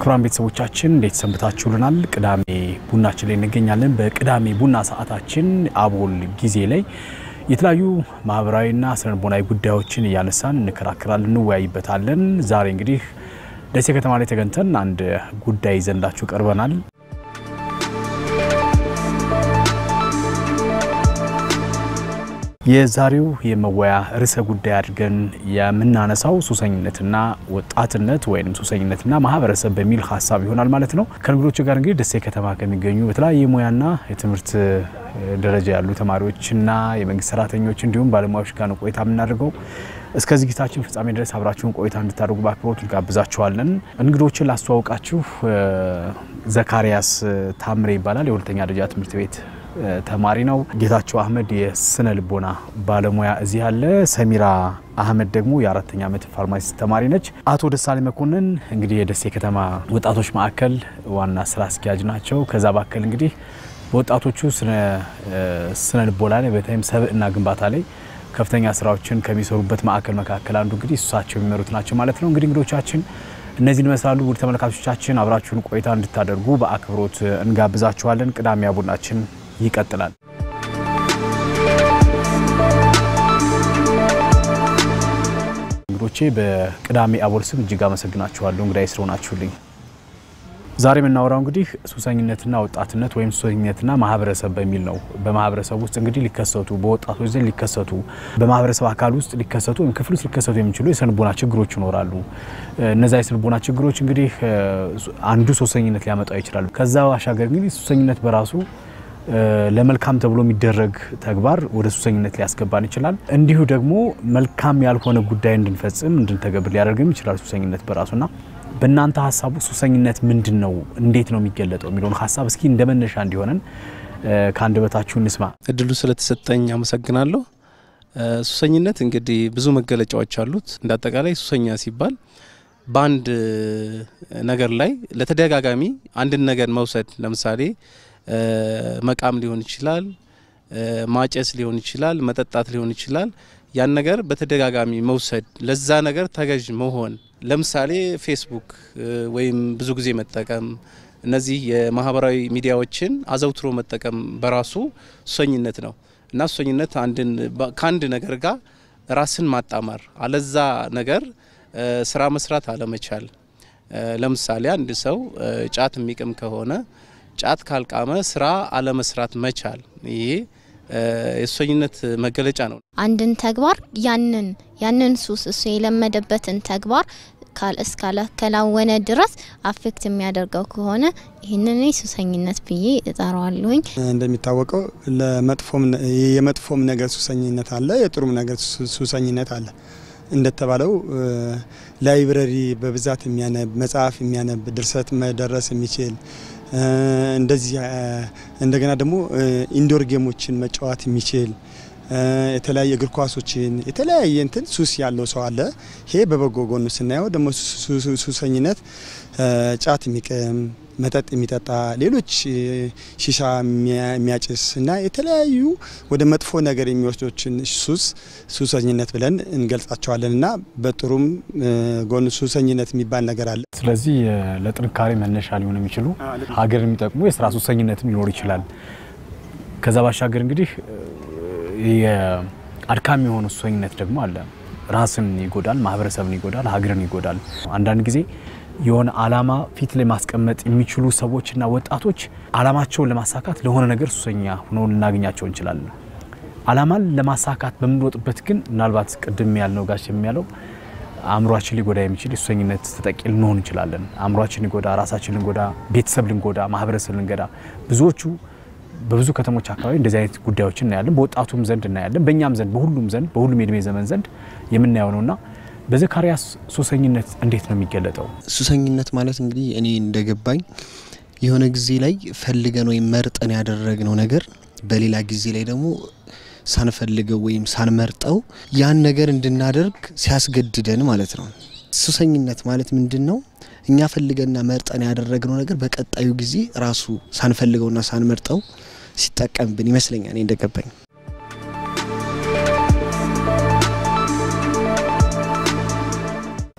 ክቡራን ቤተሰቦቻችን እንዴት ሰንብታችሁልናል? ቅዳሜ ቡናችን ላይ እንገኛለን። በቅዳሜ ቡና ሰዓታችን አቦል ጊዜ ላይ የተለያዩ ማህበራዊና ስነልቦናዊ ጉዳዮችን እያነሳን እንከራከራለን፣ እንወያይበታለን። ዛሬ እንግዲህ ደሴ ከተማ ላይ ተገኝተን አንድ ጉዳይ ይዘንላችሁ ቀርበናል። የዛሬው የመወያ ርዕሰ ጉዳይ አድርገን የምናነሳው ሱሰኝነትና ወጣትነት ወይም ሱሰኝነትና ማህበረሰብ በሚል ሀሳብ ይሆናል ማለት ነው። ከእንግዶች ጋር እንግዲህ ደሴ ከተማ ከሚገኙ በተለያየ ሙያና የትምህርት ደረጃ ያሉ ተማሪዎችና የመንግስት ሰራተኞች እንዲሁም ባለሙያዎች ጋር ነው ቆይታ የምናደርገው። እስከ ዝግጅታችን ፍጻሜ ድረስ አብራችሁን ቆይታ እንድታደርጉ በአክብሮት እንጋብዛችኋለን። እንግዶችን ላስተዋውቃችሁ፣ ዘካሪያስ ታምሬ ይባላል። የሁለተኛ ደረጃ ትምህርት ቤት ተማሪ ነው። ጌታቸው አህመድ የስነ ልቦና ባለሙያ እዚህ አለ። ሰሚራ አህመድ ደግሞ የአራተኛ ዓመት ፋርማሲ ተማሪ ነች። አቶ ደሳሌ መኮንን እንግዲህ የደሴ ከተማ ወጣቶች ማዕከል ዋና ስራ አስኪያጅ ናቸው። ከዛ ባከል እንግዲህ በወጣቶቹ ስነ ልቦና ላይ በተለይም ሰብዕና ግንባታ ላይ ከፍተኛ ስራዎችን ከሚሰሩበት ማዕከል መካከል አንዱ እንግዲህ እሳቸው የሚመሩት ናቸው ማለት ነው። እንግዲህ እንግዶቻችን እነዚህን ይመስላሉ። ውድ ተመልካቾቻችን አብራችሁን ቆይታ እንድታደርጉ በአክብሮት እንጋብዛችኋለን። ቅዳሜ ቡናችን ይቀጥላል። እንግዶቼ በቅዳሜ አቦል ስም እጅግ አመሰግናችኋለሁ እንግዳይ ስለሆናችሁልኝ። ዛሬ የምናወራው እንግዲህ ሱሰኝነትና ወጣትነት ወይም ሱሰኝነትና ማህበረሰብ በሚል ነው። በማህበረሰብ ውስጥ እንግዲህ ሊከሰቱ በወጣቶች ዘንድ ሊከሰቱ በማህበረሰብ አካል ውስጥ ሊከሰቱ ወይም ክፍል ውስጥ ሊከሰቱ የሚችሉ የስነልቦና ችግሮች ይኖራሉ። እነዛ የስነልቦና ችግሮች እንግዲህ አንዱ ሱሰኝነት ሊያመጣው ይችላል። ከዛ ባሻገር እንግዲህ ሱሰኝነት በራሱ ለመልካም ተብሎ የሚደረግ ተግባር ወደ ሱሰኝነት ሊያስገባን ይችላል። እንዲሁ ደግሞ መልካም ያልሆነ ጉዳይ እንድንፈጽም እንድንተገብር ሊያደርግም ይችላል ሱሰኝነት በራሱና በእናንተ ሀሳቡ ሱሰኝነት ምንድን ነው? እንዴት ነው የሚገለጠው? የሚለውን ሀሳብ እስኪ እንደ መነሻ እንዲሆነን ከአንደበታችሁ እንስማ። እድሉ ስለተሰጠኝ አመሰግናለሁ። ሱሰኝነት እንግዲህ ብዙ መገለጫዎች አሉት። እንደ አጠቃላይ ሱሰኛ ሲባል በአንድ ነገር ላይ ለተደጋጋሚ አንድን ነገር መውሰድ ለምሳሌ መቃም ሊሆን ይችላል፣ ማጨስ ሊሆን ይችላል፣ መጠጣት ሊሆን ይችላል። ያን ነገር በተደጋጋሚ መውሰድ፣ ለዛ ነገር ተገዥ መሆን ለምሳሌ ፌስቡክ ወይም ብዙ ጊዜ መጠቀም፣ እነዚህ የማህበራዊ ሚዲያዎችን አዘውትሮ መጠቀም በራሱ ሱሰኝነት ነው እና ሱሰኝነት ከአንድ ነገር ጋር ራስን ማጣመር፣ አለዛ ነገር ስራ መስራት አለመቻል። ለምሳሌ አንድ ሰው ጫት የሚቅም ከሆነ ጫት ካልቃመ ስራ አለመስራት መቻል ይሄ የሱሰኝነት መገለጫ ነው። አንድን ተግባር ያንን ያንን ሱስ እሱ የለመደበትን ተግባር እስካላከናወነ ድረስ አፌክት የሚያደርገው ከሆነ ይህንን ሱሰኝነት ብዬ እጠራዋለሁኝ። እንደሚታወቀው ለመጥፎም የመጥፎም ነገር ሱሰኝነት አለ፣ የጥሩም ነገር ሱሰኝነት አለ። እንደተባለው ላይብረሪ በብዛት የሚያነብ መጽሐፍ የሚያነብ ድርሰት መደረስ የሚችል እንደዚህ እንደገና ደግሞ ኢንዶር ጌሞችን መጫወት የሚችል የተለያየ እግር ኳሶችን የተለያየ እንትን ሱስ ያለው ሰው አለ። ይሄ በበጎ ጎኑ ስናየው ደግሞ ሱሰኝነት ጫት የሚቅም መጠጥ የሚጠጣ ሌሎች ሺሻ የሚያጭስ እና የተለያዩ ወደ መጥፎ ነገር የሚወስዶችን ሱስ ሱሰኝነት ብለን እንገልጻቸዋለን እና በጥሩም ጎኑ ሱሰኝነት የሚባል ነገር አለ። ስለዚህ ለጥንካሬ መነሻ ሊሆኑ የሚችሉ ሀገር የሚጠቅሙ የስራ ሱሰኝነትም ሊኖር ይችላል። ከዛ ባሻገር እንግዲህ የአድካሚ የሆነ ሱሰኝነት ደግሞ አለ። ራስን ይጎዳል፣ ማህበረሰብን ይጎዳል፣ ሀገርን ይጎዳል። አንዳንድ ጊዜ የሆነ አላማ ፊት ላይ ማስቀመጥ የሚችሉ ሰዎችና ወጣቶች አላማቸውን ለማሳካት ለሆነ ነገር ሱሰኛ ሆነው ልናገኛቸው እንችላለን። አላማን ለማሳካት በምንወጥበት ግን ምናልባት ቅድም ያልነው ጋሽ የሚያለው አእምሯችን ሊጎዳ የሚችል የሱሰኝነት ተጠቂ ልንሆን እንችላለን። አእምሯችን ሊጎዳ፣ ራሳችን ልንጎዳ፣ ቤተሰብ ልንጎዳ፣ ማህበረሰብ ልንገዳ ብዙዎቹ በብዙ ከተሞች አካባቢ እንደዚህ አይነት ጉዳዮችን እናያለን። በወጣቱም ዘንድ እናያለን፣ በእኛም ዘንድ፣ በሁሉም ዘንድ፣ በሁሉም የእድሜ ዘመን ዘንድ የምናየው ነውና በዘካሪያስ ሱሰኝነት እንዴት ነው የሚገለጠው? ሱሰኝነት ማለት እንግዲህ እኔ እንደገባኝ የሆነ ጊዜ ላይ ፈልገን ወይም መርጠን ያደረግነው ነገር በሌላ ጊዜ ላይ ደግሞ ሳንፈልገው ወይም ሳንመርጠው ያን ነገር እንድናደርግ ሲያስገድደን ማለት ነው። ሱሰኝነት ማለት ምንድን ነው? እኛ ፈልገንና መርጠን ያደረግነው ነገር በቀጣዩ ጊዜ ራሱ ሳንፈልገውና ሳንመርጠው ሲጠቀምብን ይመስለኛል እኔ እንደገባኝ።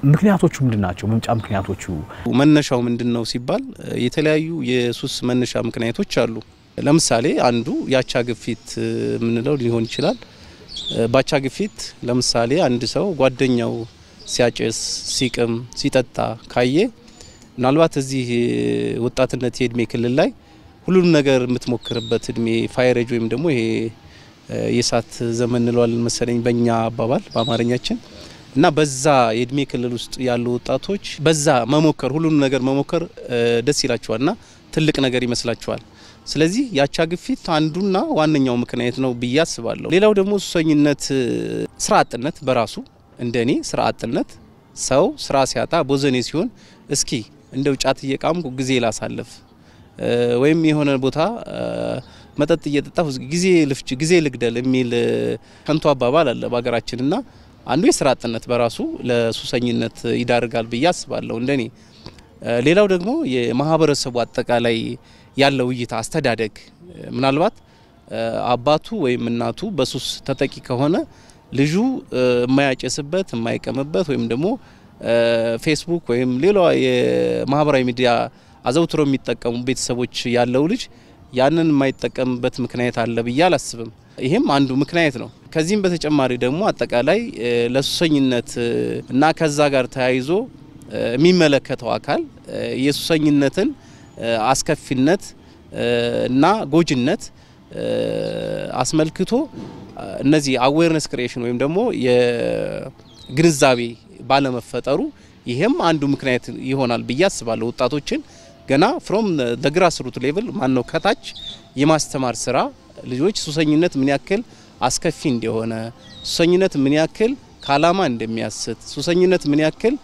ምክንያቶቹ ምንድን ናቸው? መምጫ ምክንያቶቹ መነሻው ምንድን ነው ሲባል የተለያዩ የሱስ መነሻ ምክንያቶች አሉ። ለምሳሌ አንዱ የአቻ ግፊት የምንለው ሊሆን ይችላል። በአቻ ግፊት ለምሳሌ አንድ ሰው ጓደኛው ሲያጨስ፣ ሲቅም፣ ሲጠጣ ካየ ምናልባት እዚህ ወጣትነት የእድሜ ክልል ላይ ሁሉንም ነገር የምትሞክርበት እድሜ ፋይሬጅ ወይም ደግሞ ይሄ የእሳት ዘመን እንለዋለን መሰለኝ በእኛ አባባል በአማርኛችን እና በዛ የእድሜ ክልል ውስጥ ያሉ ወጣቶች በዛ መሞከር ሁሉንም ነገር መሞከር ደስ ይላቸዋል እና ትልቅ ነገር ይመስላቸዋል። ስለዚህ የአቻ ግፊት አንዱና ዋነኛው ምክንያት ነው ብዬ አስባለሁ። ሌላው ደግሞ ሱሰኝነት፣ ስራ አጥነት በራሱ እንደ እኔ ስራ አጥነት ሰው ስራ ሲያጣ ቦዘኔ ሲሆን እስኪ እንደው ጫት እየቃምኩ ጊዜ ላሳልፍ ወይም የሆነ ቦታ መጠጥ እየጠጣሁ ጊዜ ልፍጅ ጊዜ ልግደል የሚል ከንቱ አባባል አለ በሀገራችንና አንዱ የስራ አጥነት በራሱ ለሱሰኝነት ይዳርጋል ብዬ አስባለሁ እንደኔ። ሌላው ደግሞ የማህበረሰቡ አጠቃላይ ያለው እይታ አስተዳደግ፣ ምናልባት አባቱ ወይም እናቱ በሱስ ተጠቂ ከሆነ ልጁ የማያጨስበት የማይቀምበት ወይም ደግሞ ፌስቡክ ወይም ሌላ የማህበራዊ ሚዲያ አዘውትሮ የሚጠቀሙ ቤተሰቦች ያለው ልጅ ያንን የማይጠቀምበት ምክንያት አለ ብዬ አላስብም። ይህም አንዱ ምክንያት ነው። ከዚህም በተጨማሪ ደግሞ አጠቃላይ ለሱሰኝነት እና ከዛ ጋር ተያይዞ የሚመለከተው አካል የሱሰኝነትን አስከፊነት እና ጎጅነት አስመልክቶ እነዚህ አዌርነስ ክሪኤሽን ወይም ደግሞ የግንዛቤ ባለመፈጠሩ ይህም አንዱ ምክንያት ይሆናል ብዬ አስባለሁ። ወጣቶችን ገና ፍሮም ደ ግራስ ሩት ሌቭል ማነው ከታች የማስተማር ስራ ልጆች ሱሰኝነት ምን ያክል አስከፊ እንደሆነ፣ ሱሰኝነት ምን ያክል ከዓላማ እንደሚያስት፣ ሱሰኝነት ምን ያክል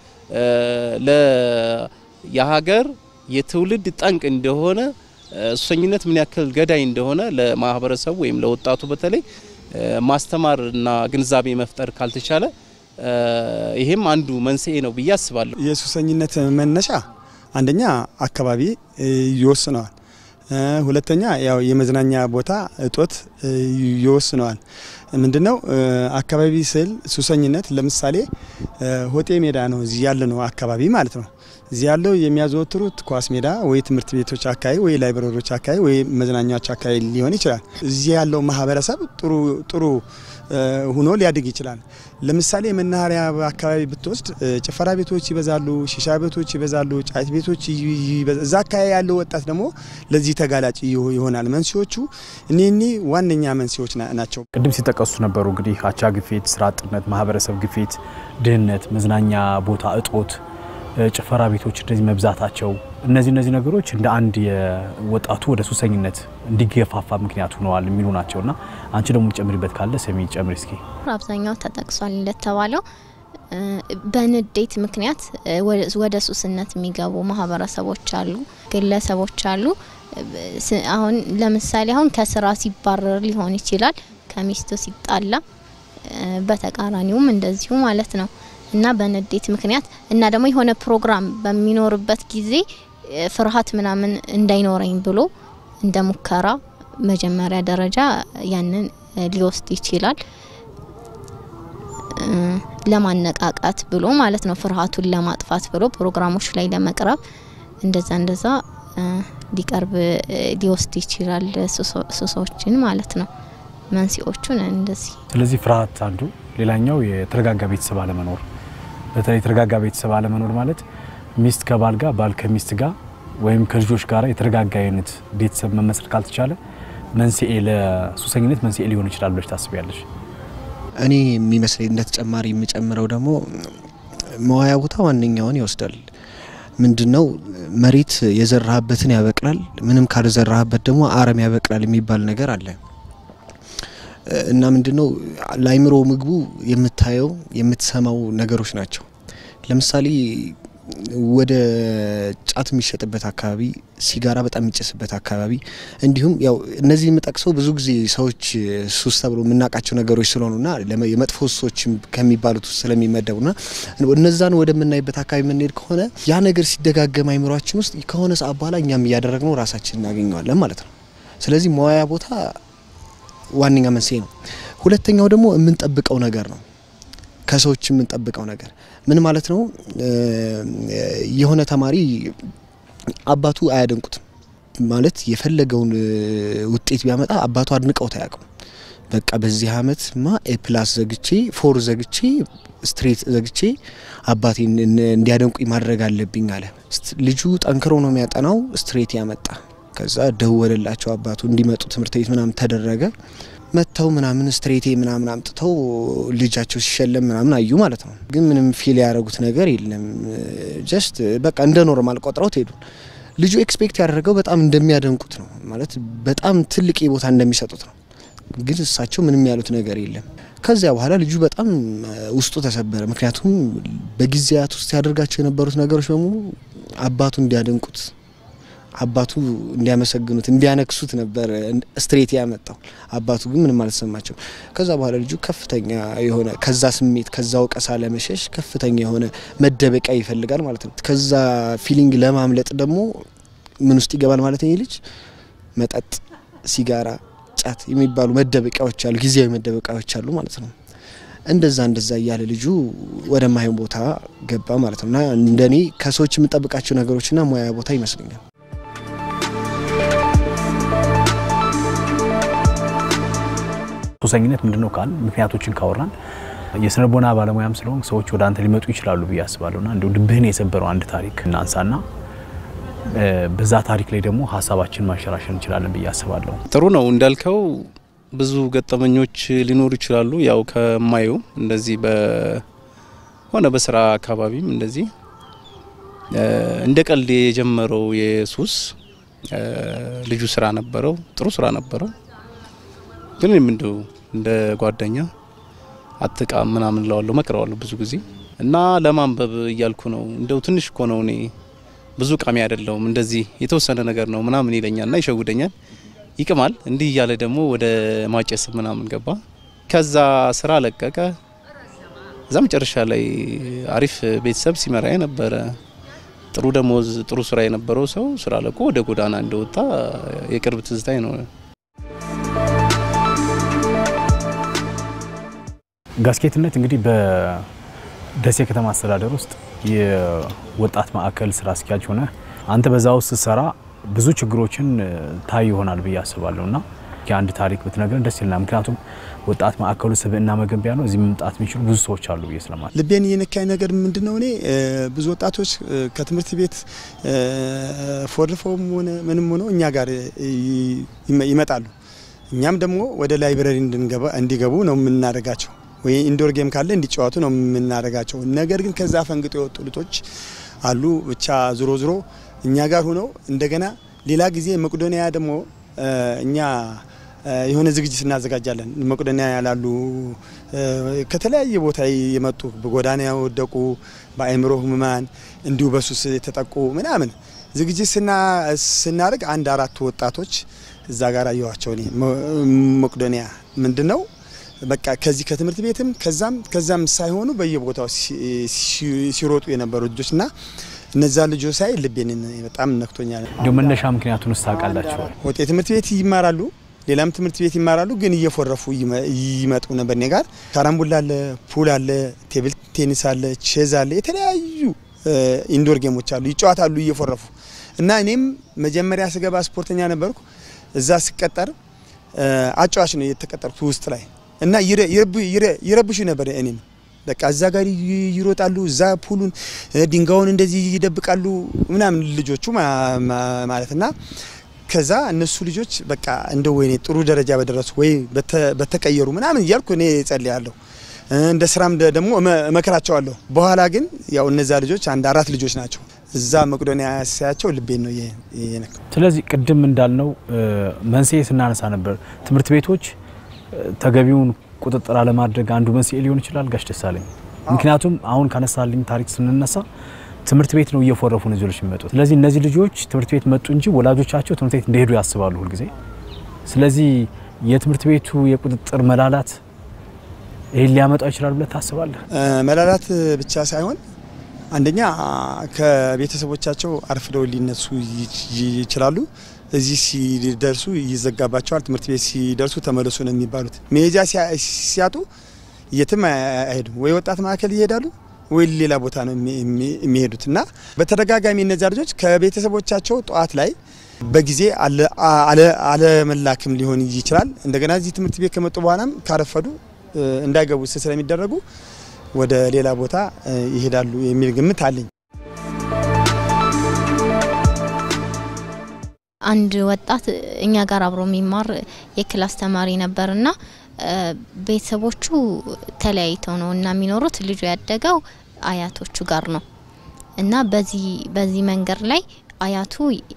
የሀገር የትውልድ ጠንቅ እንደሆነ፣ ሱሰኝነት ምን ያክል ገዳይ እንደሆነ ለማህበረሰቡ ወይም ለወጣቱ በተለይ ማስተማርና ግንዛቤ መፍጠር ካልተቻለ ይሄም አንዱ መንስኤ ነው ብዬ አስባለሁ። የሱሰኝነት መነሻ አንደኛ አካባቢ ይወስነዋል። ሁለተኛ ያው የመዝናኛ ቦታ እጦት ይወስነዋል። ምንድነው አካባቢ ስል ሱሰኝነት ለምሳሌ ሆጤ ሜዳ ነው እዚህ ያለ ነው አካባቢ ማለት ነው። እዚህ ያለው የሚያዘወትሩት ኳስ ሜዳ ወይ ትምህርት ቤቶች አካባቢ ወይ ላይብረሪዎች አካባቢ ወይ መዝናኛዎች አካባቢ ሊሆን ይችላል። እዚህ ያለው ማህበረሰብ ጥሩ ጥሩ ሁኖ ሊያድግ ይችላል። ለምሳሌ መናኸሪያ አካባቢ ብትወስድ ጭፈራ ቤቶች ይበዛሉ፣ ሺሻ ቤቶች ይበዛሉ፣ ጫት ቤቶች እዛ አካባቢ ያለው ወጣት ደግሞ ለዚህ ተጋላጭ ይሆናል። መንስኤዎቹ እኒህ ዋነኛ መንስኤዎች ናቸው። ቅድም ሲጠቀሱ ነበሩ እንግዲህ አቻ ግፊት፣ ስራ አጥነት፣ ማህበረሰብ ግፊት፣ ድህነት፣ መዝናኛ ቦታ እጦት ጭፈራ ቤቶች እንደዚህ መብዛታቸው እነዚህ እነዚህ ነገሮች እንደ አንድ የወጣቱ ወደ ሱሰኝነት እንዲገፋፋ ምክንያት ሆነዋል የሚሉ ናቸው። እና አንቺ ደግሞ ጨምሪበት ካለ ሰሚ ጨምሪ እስኪ። አብዛኛው ተጠቅሷል እንደተባለው በንዴት ምክንያት ወደ ሱስነት የሚገቡ ማህበረሰቦች አሉ፣ ግለሰቦች አሉ። አሁን ለምሳሌ አሁን ከስራ ሲባረር ሊሆን ይችላል፣ ከሚስቱ ሲጣላ፣ በተቃራኒውም እንደዚሁ ማለት ነው እና በንዴት ምክንያት እና ደግሞ የሆነ ፕሮግራም በሚኖርበት ጊዜ ፍርሃት ምናምን እንዳይኖረኝ ብሎ እንደ ሙከራ መጀመሪያ ደረጃ ያንን ሊወስድ ይችላል። ለማነቃቃት ብሎ ማለት ነው፣ ፍርሃቱን ለማጥፋት ብሎ ፕሮግራሞች ላይ ለመቅረብ እንደዛ እንደዛ ሊቀርብ ሊወስድ ይችላል ሱሶችን ማለት ነው። መንስኤዎቹን እንደዚህ። ስለዚህ ፍርሃት አንዱ፣ ሌላኛው የተረጋጋ ቤተሰብ አለመኖር በተለይ የተረጋጋ ቤተሰብ አለመኖር ማለት ሚስት ከባል ጋር ባል ከሚስት ጋር ወይም ከልጆች ጋር የተረጋጋ አይነት ቤተሰብ መመስረት ካልተቻለ መንስኤ ለሱሰኝነት መንስኤ ሊሆን ይችላል ብለሽ ታስቢያለሽ? እኔ የሚመስለኝ እንደ ተጨማሪ የምጨምረው ደግሞ መዋያ ቦታ ዋነኛውን ይወስዳል። ምንድነው መሬት የዘራህበትን ያበቅላል፣ ምንም ካልዘራህበት ደግሞ አረም ያበቅላል የሚባል ነገር አለ እና ምንድነው ለአይምሮ ምግቡ የምታየው የምትሰማው ነገሮች ናቸው። ለምሳሌ ወደ ጫት የሚሸጥበት አካባቢ፣ ሲጋራ በጣም የሚጨስበት አካባቢ እንዲሁም ያው እነዚህ የምጠቅሰው ብዙ ጊዜ ሰዎች ሱስ ተብሎ የምናውቃቸው ነገሮች ስለሆኑና የመጥፎ ሱሶች ከሚባሉት ውስጥ ስለሚመደቡና እነዛን ወደምናይበት አካባቢ የምንሄድ ከሆነ ያ ነገር ሲደጋገም አይምሯችን ውስጥ ከሆነ ሰዓት በኋላ እኛም እያደረግነው ራሳችን እናገኘዋለን ማለት ነው። ስለዚህ መዋያ ቦታ ዋነኛ መንስኤ ነው። ሁለተኛው ደግሞ የምንጠብቀው ነገር ነው። ከሰዎች የምንጠብቀው ነገር ምን ማለት ነው? የሆነ ተማሪ አባቱ አያደንቁትም ማለት የፈለገውን ውጤት ቢያመጣ አባቱ አድንቀውት አያውቅም። በቃ በዚህ አመት ማ ኤ ፕላስ ዘግቼ ፎር ዘግቼ ስትሬት ዘግቼ አባቴን እንዲያደንቁኝ ማድረግ አለብኝ አለ። ልጁ ጠንክሮ ነው የሚያጠናው። ስትሬት ያመጣ ከዛ ደወለላቸው አባቱ እንዲመጡ ትምህርት ቤት ምናምን ተደረገ። መጥተው ምናምን ስትሬቴ ምናምን አምጥተው ልጃቸው ሲሸለም ምናምን አዩ ማለት ነው። ግን ምንም ፊል ያደረጉት ነገር የለም። ጀስት በቃ እንደ ኖርማል ቆጥረውት ሄዱ። ልጁ ኤክስፔክት ያደረገው በጣም እንደሚያደንቁት ነው ማለት በጣም ትልቅ ቦታ እንደሚሰጡት ነው። ግን እሳቸው ምንም ያሉት ነገር የለም። ከዚያ በኋላ ልጁ በጣም ውስጡ ተሰበረ። ምክንያቱም በጊዜያት ውስጥ ያደርጋቸው የነበሩት ነገሮች በሙሉ አባቱ እንዲያደንቁት አባቱ እንዲያመሰግኑት እንዲያነክሱት ነበር ስትሬት ያመጣው። አባቱ ግን ምንም አልተሰማቸው። ከዛ በኋላ ልጁ ከፍተኛ የሆነ ከዛ ስሜት ከዛ ወቀሳ ለመሸሽ ከፍተኛ የሆነ መደበቂያ ይፈልጋል ማለት ነው። ከዛ ፊሊንግ ለማምለጥ ደግሞ ምን ውስጥ ይገባል ማለት ነው? ይህ ልጅ መጠጥ፣ ሲጋራ፣ ጫት የሚባሉ መደበቂያዎች አሉ፣ ጊዜያዊ መደበቂያዎች አሉ ማለት ነው። እንደዛ እንደዛ እያለ ልጁ ወደማይሆን ቦታ ገባ ማለት ነው። እና እንደኔ ከሰዎች የምጠብቃቸው ነገሮችና ሙያ ቦታ ይመስለኛል። ሱሰኝነት ምንድን ነው ካል ምክንያቶችን ካወራን የስነ ልቦና ባለሙያም ስለሆን ሰዎች ወደ አንተ ሊመጡ ይችላሉ ብዬ አስባለሁ። ና እንዲሁ ልብህን የሰበረው አንድ ታሪክ እናንሳና በዛ ታሪክ ላይ ደግሞ ሀሳባችን ማንሸራሸር እንችላለን ብዬ አስባለሁ። ጥሩ ነው እንዳልከው ብዙ ገጠመኞች ሊኖሩ ይችላሉ። ያው ከማየው እንደዚህ በሆነ በስራ አካባቢም እንደዚህ እንደ ቀልድ የጀመረው የሱስ ልጁ ስራ ነበረው፣ ጥሩ ስራ ነበረው። ግን ምንድው እንደ ጓደኛ አትቃ ምናምን ለዋለሁ መክረዋለሁ ብዙ ጊዜ እና ለማንበብ እያልኩ ነው እንደው ትንሽ እኮ ነው እኔ ብዙ ቃሚ አይደለውም እንደዚህ የተወሰነ ነገር ነው ምናምን ይለኛልና ይሸውደኛል ይቅማል እንዲህ እያለ ደግሞ ወደ ማጨስ ምናምን ገባ። ከዛ ስራ ለቀቀ። እዛ መጨረሻ ላይ አሪፍ ቤተሰብ ሲመራ የነበረ ጥሩ ደሞዝ፣ ጥሩ ስራ የነበረው ሰው ስራ ለቆ ወደ ጎዳና እንደወጣ የቅርብ ትዝታኝ ነው። ጋስኬትነት እንግዲህ በደሴ ከተማ አስተዳደር ውስጥ የወጣት ማዕከል ስራ አስኪያጅ ሆነ አንተ በዛ ውስጥ ስትሰራ ብዙ ችግሮችን ታይ ይሆናል ብዬ አስባለሁ እና የአንድ ታሪክ ብትነግረን ደስ ይለናል። ምክንያቱም ወጣት ማዕከሉ ስብዕና መገንቢያ ነው። እዚህ መምጣት የሚችሉ ብዙ ሰዎች አሉ ብዬ ስለማለት ልቤን የነካኝ ነገር ምንድን ነው? እኔ ብዙ ወጣቶች ከትምህርት ቤት ፎርፈውም ሆነ ምንም ሆነው እኛ ጋር ይመጣሉ። እኛም ደግሞ ወደ ላይብረሪ እንዲገቡ ነው የምናደርጋቸው ወይ ኢንዶር ጌም ካለ እንዲጫወቱ ነው የምናደርጋቸው። ነገር ግን ከዛ ፈንግጦ የወጡ ልጆች አሉ። ብቻ ዝሮ ዝሮ እኛ ጋር ሆነው እንደገና ሌላ ጊዜ መቄዶንያ ደግሞ እኛ የሆነ ዝግጅት እናዘጋጃለን። መቄዶንያ ያላሉ ከተለያየ ቦታ የመጡ በጎዳና የወደቁ በአእምሮ ህሙማን እንዲሁ በሱስ የተጠቁ ምናምን ዝግጅት ስናደርግ አንድ አራቱ ወጣቶች እዛ ጋር አየኋቸው። እኔ መቄዶንያ ምንድን ነው በቃ ከዚህ ከትምህርት ቤትም ከዛም ከዛም ሳይሆኑ በየቦታው ሲሮጡ የነበሩ ልጆች እና እነዛ ልጆች ሳይ ልቤን በጣም ነክቶኛል። እንዲሁ መነሻ ምክንያቱን ውስጥ ታውቃላችኋል? ወጤ ትምህርት ቤት ይማራሉ፣ ሌላም ትምህርት ቤት ይማራሉ። ግን እየፎረፉ ይመጡ ነበር። እኔ ጋር ካራምቡላ አለ፣ ፑል አለ፣ ቴብል ቴኒስ አለ፣ ቼዝ አለ፣ የተለያዩ ኢንዶር ጌሞች አሉ። ይጫወታሉ እየፎረፉ እና እኔም መጀመሪያ ስገባ ስፖርተኛ ነበርኩ። እዛ ስቀጠር አጫዋች ነው የተቀጠርኩት ውስጥ ላይ እና ይረብሹ ነበር እኔም በቃ እዛ ጋር ይሮጣሉ፣ እዛ ፑሉን ድንጋዩን እንደዚህ ይደብቃሉ ምናምን ልጆቹ ማለት እና ከዛ እነሱ ልጆች በቃ እንደ ወይኔ ጥሩ ደረጃ በደረሱ ወይ በተቀየሩ ምናምን እያልኩ እኔ ጸልያለሁ። እንደ ስራም ደግሞ እመክራቸዋለሁ። በኋላ ግን ያው እነዛ ልጆች አንድ አራት ልጆች ናቸው። እዛ መቄዶንያ ሳያቸው ልቤን ነው የነካው። ስለዚህ ቅድም እንዳልነው መንስኤ ስናነሳ ነበር ትምህርት ቤቶች ተገቢውን ቁጥጥር አለማድረግ አንዱ መንስኤ ሊሆን ይችላል። ጋሽ ደሳለኝ፣ ምክንያቱም አሁን ካነሳልኝ ታሪክ ስንነሳ ትምህርት ቤት ነው እየፎረፉ ነው ልጆች የሚመጡት። ስለዚህ እነዚህ ልጆች ትምህርት ቤት መጡ እንጂ ወላጆቻቸው ትምህርት ቤት እንደሄዱ ያስባሉ ሁልጊዜ። ስለዚህ የትምህርት ቤቱ የቁጥጥር መላላት ይህን ሊያመጣው ይችላል ብለህ ታስባለህ? መላላት ብቻ ሳይሆን አንደኛ ከቤተሰቦቻቸው አርፍደው ሊነሱ ይችላሉ። እዚህ ሲደርሱ ይዘጋባቸዋል። ትምህርት ቤት ሲደርሱ ተመለሱ ነው የሚባሉት። መሄጃ ሲያጡ የትም አይሄዱም። ወይ ወጣት ማዕከል ይሄዳሉ ወይ ሌላ ቦታ ነው የሚሄዱት እና በተደጋጋሚ እነዚያ ልጆች ከቤተሰቦቻቸው ጠዋት ላይ በጊዜ አለመላክም ሊሆን ይችላል። እንደገና እዚህ ትምህርት ቤት ከመጡ በኋላም ካረፈዱ እንዳይገቡ ስለሚደረጉ ወደ ሌላ ቦታ ይሄዳሉ የሚል ግምት አለኝ። አንድ ወጣት እኛ ጋር አብሮ የሚማር የክላስ ተማሪ ነበርና ቤተሰቦቹ ተለያይተው ነው እና የሚኖሩት ልጁ ያደገው አያቶቹ ጋር ነው እና በዚህ በዚህ መንገድ ላይ አያቱ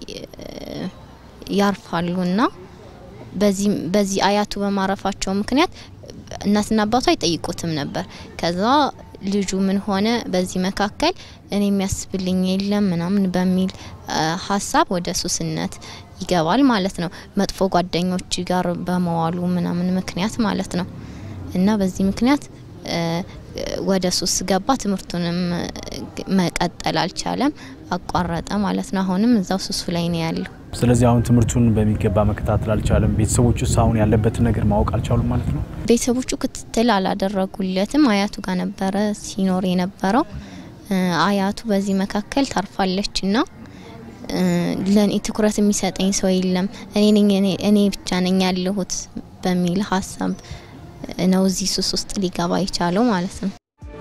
ያርፋሉ እና በዚህ በዚህ አያቱ በማረፋቸው ምክንያት እናትና አባቱ አይጠይቁትም ነበር። ከዛ ልጁ ምን ሆነ፣ በዚህ መካከል እኔ የሚያስብልኝ የለም ምናምን በሚል ሀሳብ ወደ ሱስነት ይገባል ማለት ነው። መጥፎ ጓደኞች ጋር በመዋሉ ምናምን ምክንያት ማለት ነው እና በዚህ ምክንያት ወደ ሱስ ገባ። ትምህርቱንም መቀጠል አልቻለም፣ አቋረጠ ማለት ነው። አሁንም እዛው ሱሱ ላይ ነው ያለው። ስለዚህ አሁን ትምህርቱን በሚገባ መከታተል አልቻለም። ቤተሰቦቹስ አሁን ያለበትን ነገር ማወቅ አልቻሉም ማለት ነው። ቤተሰቦቹ ክትትል አላደረጉለትም። አያቱ ጋር ነበረ ሲኖር የነበረው። አያቱ በዚህ መካከል ታርፋለች እና ለእኔ ትኩረት የሚሰጠኝ ሰው የለም፣ እኔ ብቻ ነኝ ያለሁት በሚል ሀሳብ ነው እዚህ ሱስ ውስጥ ሊገባ የቻለው ማለት ነው።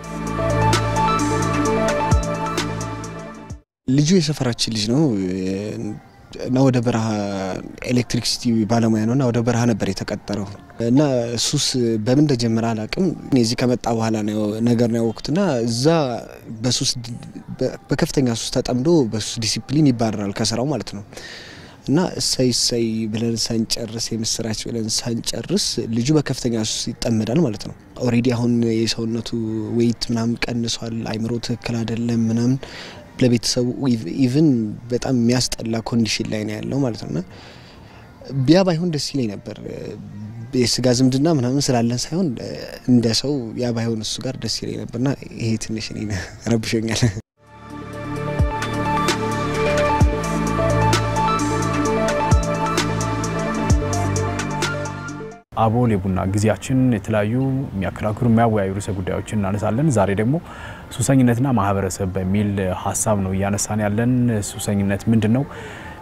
ልጁ የሰፈራችን ልጅ ነው እና ወደ በረሃ ኤሌክትሪክሲቲ ባለሙያ ነው እና ወደ በረሃ ነበር የተቀጠረው እና ሱስ በምን እንደጀመረ አላቅም። እዚህ ከመጣ በኋላ ነገር ነው ያወቅኩትና እዛ በሱስ በከፍተኛ ሱስ ተጠምዶ በሱስ ዲሲፕሊን ይባረራል ከስራው ማለት ነው። እና እሰይ እሰይ ብለን ሳንጨርስ የምስራች ብለን ሳንጨርስ ልጁ በከፍተኛ ሱስ ይጠመዳል ማለት ነው። ኦሬዲ አሁን የሰውነቱ ዌይት ምናምን ቀንሷል። አይምሮ ትክክል አይደለም ምናምን ለቤተሰቡ ኢቭን በጣም የሚያስጠላ ኮንዲሽን ላይ ነው ያለው ማለት ነውና ቢያ ባይሆን ደስ ይለኝ ነበር። የስጋ ዝምድና ምናምን ስላለን ሳይሆን እንደ ሰው ያ ባይሆን እሱ ጋር ደስ ይለኝ ነበርና ይሄ ትንሽ እኔን ረብሾኛል። አቦል የቡና ጊዜያችን የተለያዩ የሚያከራክሩ የሚያወያዩ ርዕሰ ጉዳዮችን እናነሳለን። ዛሬ ደግሞ ሱሰኝነትና ማህበረሰብ በሚል ሀሳብ ነው እያነሳን ያለን። ሱሰኝነት ምንድን ነው?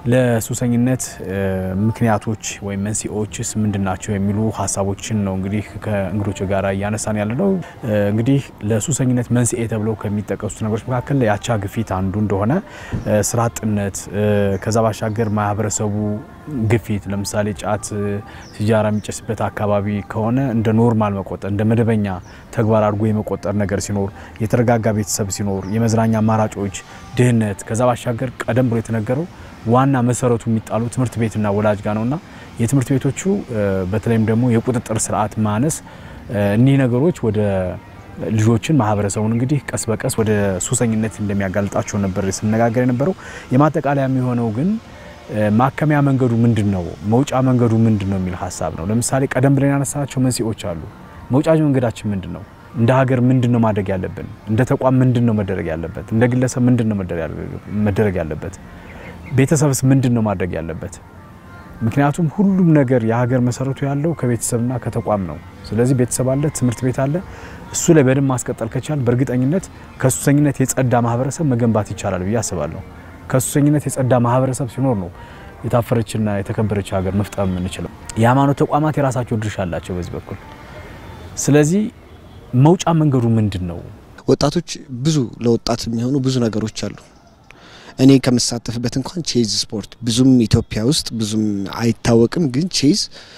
ለሱሰኝነት ምክንያቶች ወይም መንስኤዎችስ ምንድን ናቸው የሚሉ ሀሳቦችን ነው እንግዲህ ከእንግዶች ጋር እያነሳን ያለ ነው። እንግዲህ ለሱሰኝነት መንስኤ ተብለው ከሚጠቀሱት ነገሮች መካከል የአቻ ግፊት አንዱ እንደሆነ፣ ስራ አጥነት፣ ከዛ ባሻገር ማህበረሰቡ ግፊት ለምሳሌ ጫት፣ ሲጃራ የሚጨስበት አካባቢ ከሆነ እንደ ኖርማል መቆጠር እንደ መደበኛ ተግባር አድርጎ የመቆጠር ነገር ሲኖር፣ የተረጋጋ ቤተሰብ ሲኖር፣ የመዝናኛ አማራጮች፣ ድህነት፣ ከዛ ባሻገር ቀደም ብሎ የተነገረው ዋና መሰረቱ የሚጣሉ ትምህርት ቤትና ወላጅ ጋር ነውና የትምህርት ቤቶቹ በተለይም ደግሞ የቁጥጥር ስርዓት ማነስ እኒህ ነገሮች ወደ ልጆችን ማህበረሰቡን እንግዲህ ቀስ በቀስ ወደ ሱሰኝነት እንደሚያጋልጣቸው ነበር ስነጋገር የነበረው። የማጠቃለያ የሚሆነው ግን ማከሚያ መንገዱ ምንድን ነው፣ መውጫ መንገዱ ምንድን ነው የሚል ሀሳብ ነው። ለምሳሌ ቀደም ብለን ያነሳናቸው መንስኤዎች አሉ። መውጫ መንገዳችን ምንድን ነው? እንደ ሀገር ምንድን ነው ማድረግ ያለብን? እንደ ተቋም ምንድን ነው መደረግ ያለበት? እንደ ግለሰብ ምንድን ነው መደረግ ያለበት? ቤተሰብስ ምንድን ነው ማድረግ ያለበት? ምክንያቱም ሁሉም ነገር የሀገር መሰረቱ ያለው ከቤተሰብና ከተቋም ነው። ስለዚህ ቤተሰብ አለ፣ ትምህርት ቤት አለ። እሱ ላይ በደንብ ማስቀጠል ከቻል በእርግጠኝነት ከሱሰኝነት የጸዳ ማህበረሰብ መገንባት ይቻላል ብዬ አስባለሁ። ከሱሰኝነት የጸዳ ማህበረሰብ ሲኖር ነው የታፈረችና የተከበረች ሀገር መፍጠር የምንችለው። የሃይማኖት ተቋማት የራሳቸው ድርሻ አላቸው በዚህ በኩል። ስለዚህ መውጫ መንገዱ ምንድን ነው? ወጣቶች ብዙ ለወጣት የሚሆኑ ብዙ ነገሮች አሉ። እኔ ከምሳተፍበት እንኳን ቼዝ ስፖርት ብዙም ኢትዮጵያ ውስጥ ብዙም አይታወቅም፣ ግን ቼዝ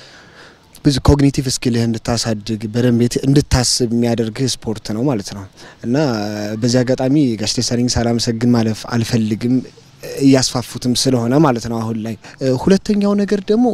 ብዙ ኮግኒቲቭ ስኪልህ እንድታሳድግ በደንብ እንድታስብ የሚያደርግህ ስፖርት ነው ማለት ነው እና በዚህ አጋጣሚ ጋሽ ደሳለኝ ሳላመሰግን ማለፍ አልፈልግም እያስፋፉትም ስለሆነ ማለት ነው አሁን ላይ። ሁለተኛው ነገር ደግሞ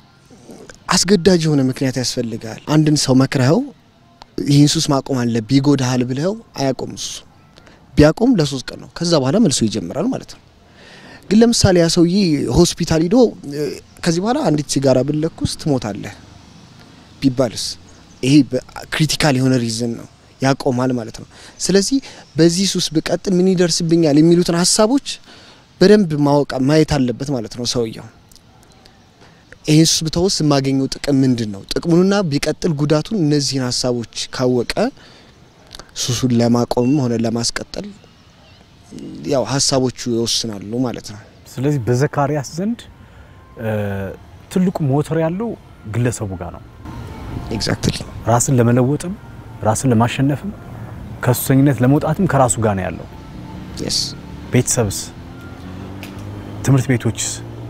አስገዳጅ የሆነ ምክንያት ያስፈልጋል። አንድን ሰው መክረኸው ይህን ሱስ ማቆም አለብህ ይጎዳሃል ብለኸው አያቆም ሱሱ ቢያቆም ለሶስት ቀን ነው። ከዛ በኋላ መልሶ ይጀምራል ማለት ነው። ግን ለምሳሌ ያ ሰውዬ ሆስፒታል ሂዶ ከዚህ በኋላ አንዲት ሲጋራ ብለኩስ ትሞታለህ ቢባልስ ይሄ ክሪቲካል የሆነ ሪዝን ነው፣ ያቆማል ማለት ነው። ስለዚህ በዚህ ሱስ ብቀጥል ምን ይደርስብኛል የሚሉትን ሀሳቦች በደንብ ማወቅ ማየት አለበት ማለት ነው ሰውየው። ይህን ሱስ ብተውስ የማገኘው ጥቅም ምንድን ነው? ጥቅሙንና ቢቀጥል ጉዳቱን እነዚህን ሀሳቦች ካወቀ ሱሱን ለማቆምም ሆነ ለማስቀጠል ያው ሀሳቦቹ ይወስናሉ ማለት ነው። ስለዚህ በዘካሪያስ ዘንድ ትልቁ ሞተር ያለው ግለሰቡ ጋር ነው። ኤግዛክትሊ ራስን ለመለወጥም ራስን ለማሸነፍም ከሱሰኝነት ለመውጣትም ከራሱ ጋር ነው ያለው። የስ ቤተሰብስ፣ ትምህርት ቤቶችስ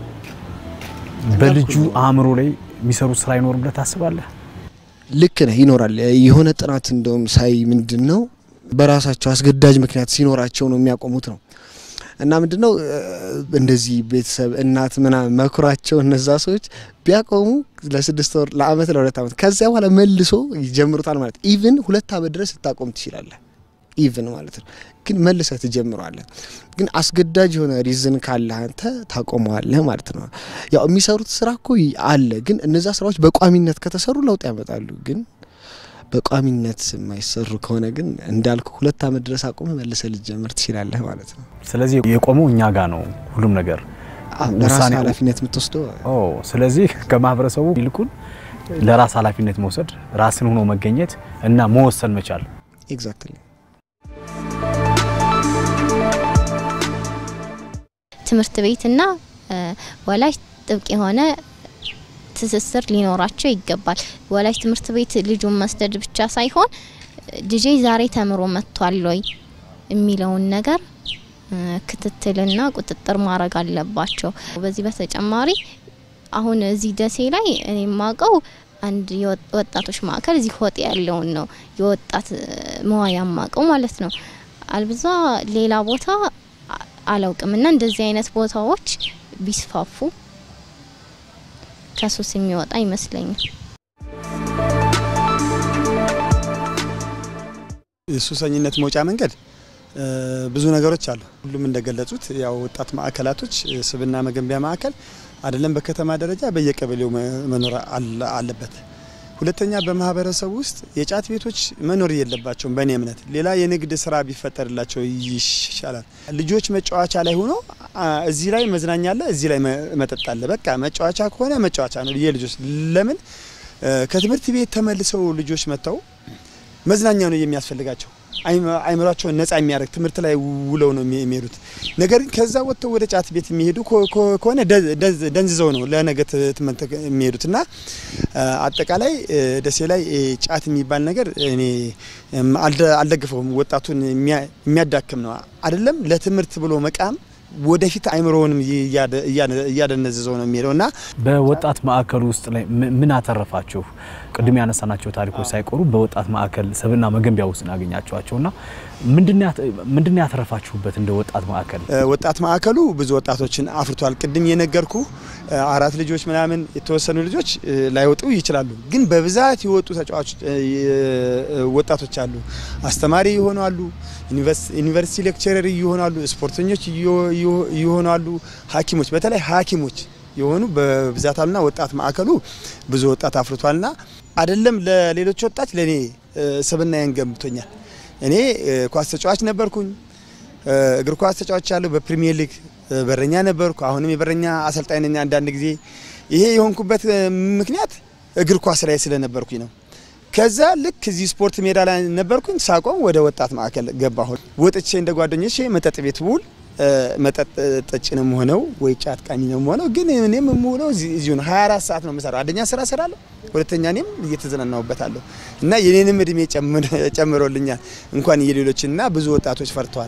በልጁ አእምሮ ላይ የሚሰሩት ስራ አይኖርም ብለህ ታስባለህ? ልክ ነህ። ይኖራል። የሆነ ጥናት እንደውም ሳይ ምንድን ነው በራሳቸው አስገዳጅ ምክንያት ሲኖራቸው ነው የሚያቆሙት ነው እና ምንድን ነው እንደዚህ ቤተሰብ እናት ምናምን መኩራቸው እነዛ ሰዎች ቢያቆሙ ለስድስት ወር ለአመት ለሁለት አመት ከዚያ በኋላ መልሶ ይጀምሩታል ማለት ኢቭን ሁለት አመት ድረስ ልታቆም ትችላለህ። ኢቭን ማለት ነው ግን መልሰህ ትጀምረዋለህ። ግን አስገዳጅ የሆነ ሪዝን ካለ አንተ ታቆመዋለህ ማለት ነው። ያው የሚሰሩት ስራ እኮ አለ፣ ግን እነዛ ስራዎች በቋሚነት ከተሰሩ ለውጥ ያመጣሉ። ግን በቋሚነት የማይሰሩ ከሆነ ግን እንዳልኩ ሁለት አመት ድረስ አቁመ መልሰህ ልትጀምር ትችላለህ ማለት ነው። ስለዚህ የቆመው እኛ ጋር ነው ሁሉም ነገር። ለራስ ውሳኔው- ኃላፊነት የምትወስደው ኦ ስለዚህ ከማህበረሰቡ ይልቁን ለራስ ኃላፊነት መውሰድ፣ ራስን ሆኖ መገኘት እና መወሰን መቻል ኤግዛክትሊ ትምህርት ቤትና እ፣ ወላጅ ጥብቅ የሆነ ትስስር ሊኖራቸው ይገባል። ወላጅ ትምህርት ቤት ልጁን መስደድ ብቻ ሳይሆን ልጄ ዛሬ ተምሮ መጥቷል ወይ የሚለውን ነገር እ፣ ክትትልና ቁጥጥር ማድረግ አለባቸው። በዚህ በተጨማሪ አሁን እዚህ ደሴ ላይ እኔ የማውቀው አንድ የወ- ወጣቶች ማዕከል እዚህ ሆጤ ያለውን ነው የወጣት እ፣ መዋያ ማቀው ማለት ነው። አልብዛ ሌላ ቦታ አ- አላውቅም እና እንደዚህ አይነት ቦታዎች ቢስፋፉ ከሱስ የሚወጣ ይመስለኛል። የሱሰኝነት መውጫ መንገድ እ፣ ብዙ ነገሮች አሉ። ሁሉም እንደገለጹት ያው ወጣት ማዕከላቶች እ፣ ስብና መገንቢያ ማዕከል አይደለም በከተማ ደረጃ በየቀበሌው መ- መኖር አለ- አለበት። ሁለተኛ በማህበረሰቡ ውስጥ የጫት ቤቶች መኖር የለባቸውም። በእኔ እምነት ሌላ የንግድ ስራ ቢፈጠርላቸው ይሻላል። ልጆች መጫወቻ ላይ ሆኖ አ፣ እዚህ ላይ መዝናኛ አለ፣ እዚህ ላይ መ- መጠጥ አለ። በቃ መጫወቻ ከሆነ መጫወቻ ነው የልጆች ለምን እ፣ ከትምህርት ቤት ተመልሰው ልጆች መጥተው መዝናኛ ነው የሚያስፈልጋቸው። አይም- አይምሯቸውን ነጻ የሚያደርግ ትምህርት ላይ ውለው ነው የሚ- የሚሄዱት። ነገር ግን ከዛ ወጥተው ወደ ጫት ቤት የሚሄዱ ኮ- ኮ- ከሆነ ደ- ደዝ- ደንዝዘው ነው ለነገ ት- ትምህርት የሚሄዱት እና አ፣ አጠቃላይ እ፣ ደሴ ላይ እ፣ ጫት የሚባል ነገር እኔ እም፣ አልደ- አልደግፈውም። ወጣቱን የሚያ- የሚያዳክም ነው አይደለም። ለትምህርት ብሎ መቃም ወደፊት አይምሮውንም እያደ- እያደ- እያደነዝዘው ነው የሚሄደው እና በወጣት ማዕከል ውስጥ ላይ ም- ምን አተረፋችሁ? ቅድም ያነሳናቸው ታሪኮች ሳይቆሩ በወጣት ማዕከል ሰብና መገንቢያ ውስጥ ያገኛችኋቸው እና ምንድን ያተረፋችሁበት እንደ ወጣት ማዕከል? እ፣ ወጣት ማዕከሉ ብዙ ወጣቶችን አፍርቷል። ቅድም የነገርኩ እ፣ አራት ልጆች ምናምን የተወሰኑ ልጆች እ፣ ላይወጡ ይችላሉ። ግን በብዛት የወጡ ተጫዋቾች እ፣ የ- ወጣቶች አሉ። አስተማሪ ይሆናሉ፣ ዩኒቨርሲቲ ሌክቸረር ይሆናሉ፣ ስፖርተኞች እዮ- እዮ- ይሆናሉ፣ ሐኪሞች በተለይ ሐኪሞች የሆኑ በብዛት አሉና ወጣት ማዕከሉ ብዙ ወጣት አፍርቷልና አይደለም ለሌሎች ወጣት ለእኔ እ፣ ስብዕናዬን ገንብቶኛል። እኔ እ፣ ኳስ ተጫዋች ነበርኩኝ። እ፣ እግር ኳስ ተጫዋች ያለው በፕሪሚየር ሊግ እ፣ በረኛ ነበርኩ። አሁንም የበረኛ አሰልጣኝ ነኝ። አንዳንድ ጊዜ ይሄ የሆንኩበት እ፣ ምክንያት እግር ኳስ ላይ ስለነበርኩኝ ነው። ከዛ ልክ እዚህ ስፖርት ሜዳ ላይ ነበርኩኝ። ሳቆም ወደ ወጣት ማዕከል ገባሁ። ወጥቼ እንደ ጓደኞቼ መጠጥ ቤት ውል እ፣ መጠጥ ጠጭ ነው የምሆነው ወይ ጫት ቃሚ ነው የምሆነው። ግን እኔም የምውለው እዚህ- እዚሁ ነው። 24 ሰዓት ነው የምሰራው። አንደኛ ስራ እሰራለሁ፣ ሁለተኛ እኔም እየተዝናናሁበታለሁ እና የኔንም እድሜ ጨምር- ጨምሮልኛል እንኳን የሌሎችን እና ብዙ ወጣቶች ፈርተዋል።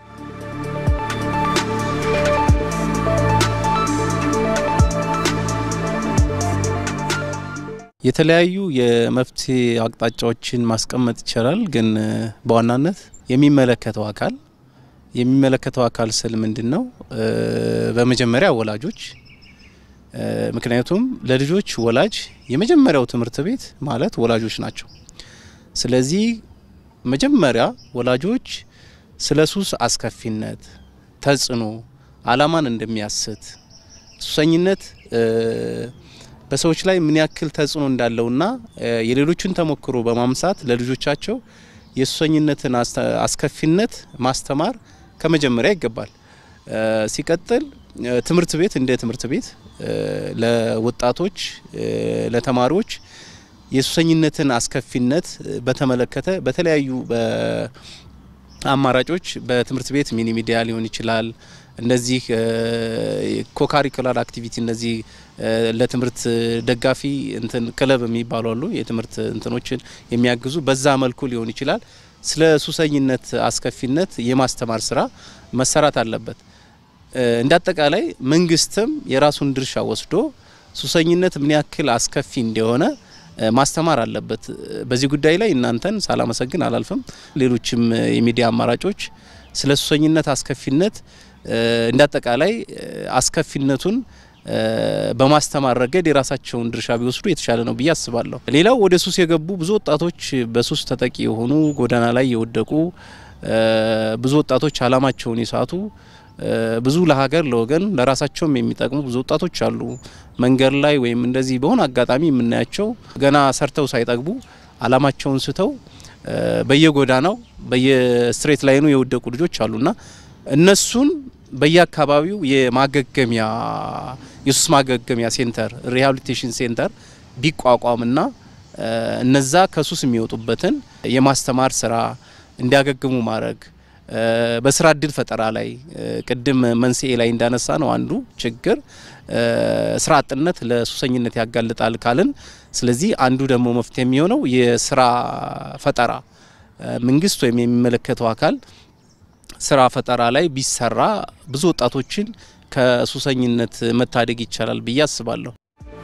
የተለያዩ የመፍትሄ አቅጣጫዎችን ማስቀመጥ ይቻላል። ግን እ፣ በዋናነት የሚመለከተው አካል የሚመለከተው አካል ስል ምንድን ነው? እ፣ በመጀመሪያ ወላጆች እ፣ ምክንያቱም ለልጆች ወላጅ የመጀመሪያው ትምህርት ቤት ማለት ወላጆች ናቸው። ስለዚህ መጀመሪያ ወላጆች ስለ ሱስ አስከፊነት፣ ተጽዕኖ፣ አላማን እንደሚያስት ሱሰኝነት እ፣ በሰዎች ላይ ምን ያክል ተጽዕኖ እንዳለውና እ፣ የሌሎችን ተሞክሮ በማምሳት ለልጆቻቸው የሱሰኝነትን አስተ- አስከፊነት ማስተማር ከመጀመሪያ ይገባል። እ፣ ሲቀጥል እ፣ ትምህርት ቤት እንደ ትምህርት ቤት ለወጣቶች ለተማሪዎች የሱሰኝነትን አስከፊነት በተመለከተ በተለያዩ አማራጮች በትምህርት ቤት ሚኒ ሚዲያ ሊሆን ይችላል። እነዚህ ኮካሪኩላር አክቲቪቲ እነዚህ ለትምህርት ደጋፊ እንትን ክለብ የሚባሉ አሉ። የትምህርት እንትኖችን የሚያግዙ በዛ መልኩ ሊሆን ይችላል። ስለ ሱሰኝነት አስከፊነት የማስተማር ስራ መሰራት አለበት። እንደ አጠቃላይ መንግስትም የራሱን ድርሻ ወስዶ ሱሰኝነት ምን ያክል አስከፊ እንደሆነ ማስተማር አለበት። በዚህ ጉዳይ ላይ እናንተን ሳላመሰግን አላልፍም። ሌሎችም የሚዲያ አማራጮች ስለ ሱሰኝነት አስከፊነት እንደ አጠቃላይ አስከፊነቱን በማስተማር ረገድ የራሳቸውን ድርሻ ቢወስዱ የተሻለ ነው ብዬ አስባለሁ። ሌላው ወደ ሱስ የገቡ ብዙ ወጣቶች በሱስ ተጠቂ የሆኑ ጎዳና ላይ የወደቁ ብዙ ወጣቶች አላማቸውን የሳቱ ብዙ ለሀገር ለወገን ለራሳቸውም የሚጠቅሙ ብዙ ወጣቶች አሉ። መንገድ ላይ ወይም እንደዚህ በሆነ አጋጣሚ የምናያቸው ገና ሰርተው ሳይጠግቡ አላማቸውን ስተው በየጎዳናው በየስትሬት ላይኑ የወደቁ ልጆች አሉና እነሱን በየአካባቢው የማገገሚያ የሱስ ማገገሚያ ሴንተር ሪሃቢሊቴሽን ሴንተር ቢቋቋምና እነዛ ከሱስ የሚወጡበትን የማስተማር ስራ እንዲያገግሙ ማድረግ በስራ እድል ፈጠራ ላይ ቅድም መንስኤ ላይ እንዳነሳ ነው አንዱ ችግር ስራ አጥነት ለሱሰኝነት ያጋልጣል ካልን፣ ስለዚህ አንዱ ደግሞ መፍትሄ የሚሆነው የስራ ፈጠራ መንግስት ወይም የሚመለከተው አካል ስራ ፈጠራ ላይ ቢሰራ ብዙ ወጣቶችን ከሱሰኝነት መታደግ ይቻላል ብዬ አስባለሁ።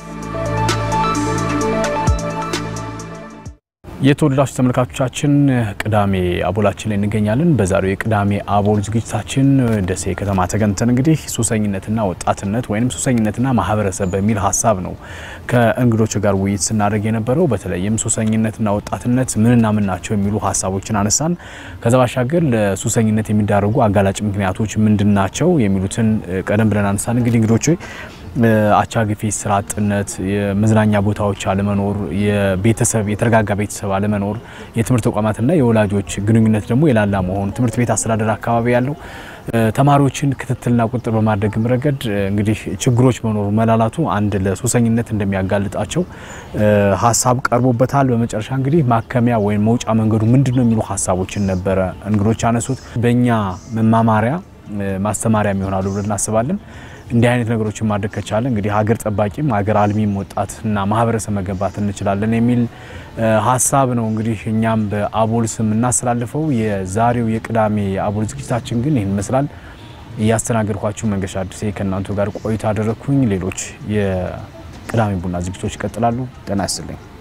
የተወደዳችሁ ተመልካቾቻችን ቅዳሜ አቦላችን ላይ እንገኛለን። በዛሬው የቅዳሜ አቦል ዝግጅታችን ደሴ ከተማ ተገኝተን እንግዲህ ሱሰኝነትና ወጣትነት ወይም ሱሰኝነትና ማህበረሰብ በሚል ሀሳብ ነው ከእንግዶች ጋር ውይይት ስናደርግ የነበረው። በተለይም ሱሰኝነትና ወጣትነት ምንና ምን ናቸው የሚሉ ሀሳቦችን አነሳን። ከዛ ባሻገር ለሱሰኝነት የሚዳረጉ አጋላጭ ምክንያቶች ምንድን ናቸው የሚሉትን ቀደም ብለን አነሳን። እንግዲህ እንግዶች አቻ ግፊት፣ ስራ አጥነት፣ የመዝናኛ ቦታዎች አለመኖር፣ የቤተሰብ የተረጋጋ ቤተሰብ አለመኖር፣ የትምህርት ተቋማትና የወላጆች ግንኙነት ደግሞ የላላ መሆኑ፣ ትምህርት ቤት አስተዳደር አካባቢ ያለው ተማሪዎችን ክትትልና ቁጥጥር በማድረግም ረገድ እንግዲህ ችግሮች መኖሩ መላላቱ አንድ ለሱሰኝነት እንደሚያጋልጣቸው ሀሳብ ቀርቦበታል። በመጨረሻ እንግዲህ ማከሚያ ወይም መውጫ መንገዱ ምንድን ነው የሚሉ ሀሳቦችን ነበረ እንግዶች ያነሱት። በእኛ መማማሪያ ማስተማሪያም ይሆናሉ ብለን እናስባለን። እንዲህ አይነት ነገሮችን ማድረግ ከቻለ እንግዲህ ሀገር ጠባቂም ሀገር አልሚም ወጣትና ማህበረሰብ መገንባት እንችላለን የሚል ሀሳብ ነው እንግዲህ እኛም በአቦል ስም እናስተላልፈው። የዛሬው የቅዳሜ የአቦል ዝግጅታችን ግን ይህን ይመስላል። እያስተናገድኳችሁ መንገሻ አዲሴ ከእናንተ ጋር ቆይታ አደረግኩኝ። ሌሎች የቅዳሜ ቡና ዝግጅቶች ይቀጥላሉ። ጤና ይስጥልኝ።